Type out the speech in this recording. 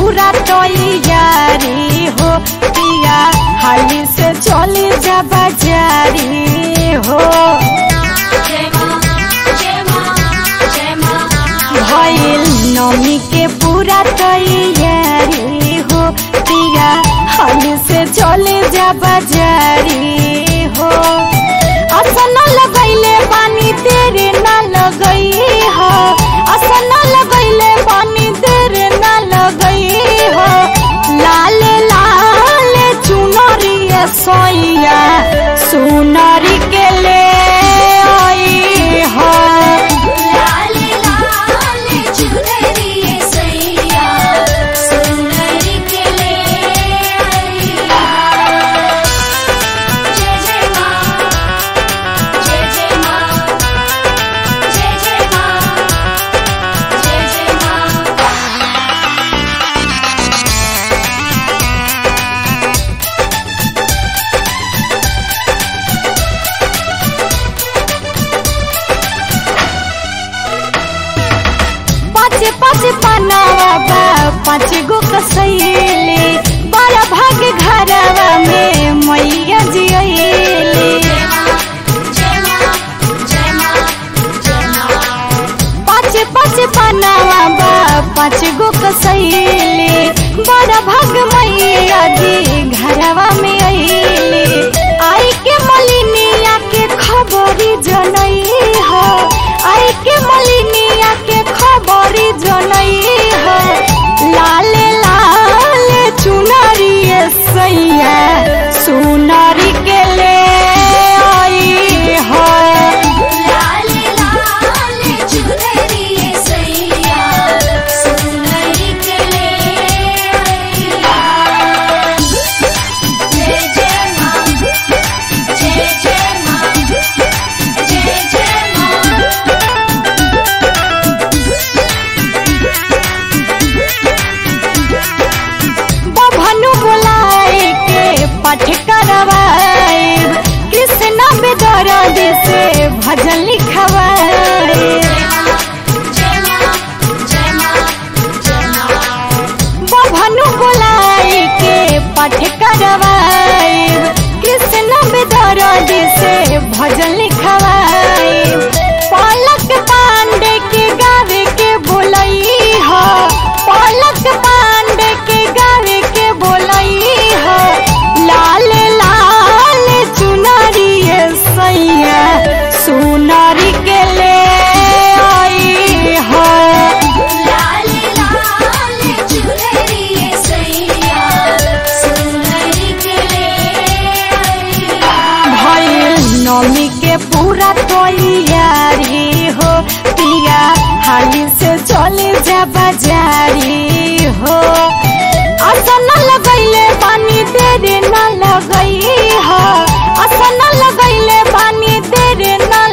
पूरा तैयारी हो पिया हाली से चली जा बाजारी हो भइल नमी के पूरा तैयारी हो पिया हाली से चले जा बाजारी हो असन लगैले पानी तेरे ना लगई हो असन लगैले पानी तेरे ना लगई हो लाल लाल चुनरी सोइया सुनरी के ले आई हो पाँच पाँच पनावा बा पाँच गो कसैली बड़ा भाग घरवा में मैया जियली पाँच पाँच पनावा बा पाँच गो कसैली बड़ा भाग मैया जी घरवा में अइली आई के मलिनिया के खबरी जनई हो आई के मलिनिया के खबरी जनई हो लाल लाल चुनरी सैया सुनरी के ले आई हो बभनु बोलाए के पाठ करवाए कृष्ण बेदर से भजन लिखवाए बभनु बोलाए के पाठ करवाए कृष्ण बेदर से भजन लिखवाए पलक पांडे के गावे के बोलई हो पलक पांडे के गावे के बोलई हो लाल लाल चुनरी सैया सुनरी के ले आई हो भइल नमी के पूरा तैयारी हो पिया हाली से चले जा बाजारी हो असन लगैले पानी तेरे ना लगई हो असन लगैले पानी तेरे ना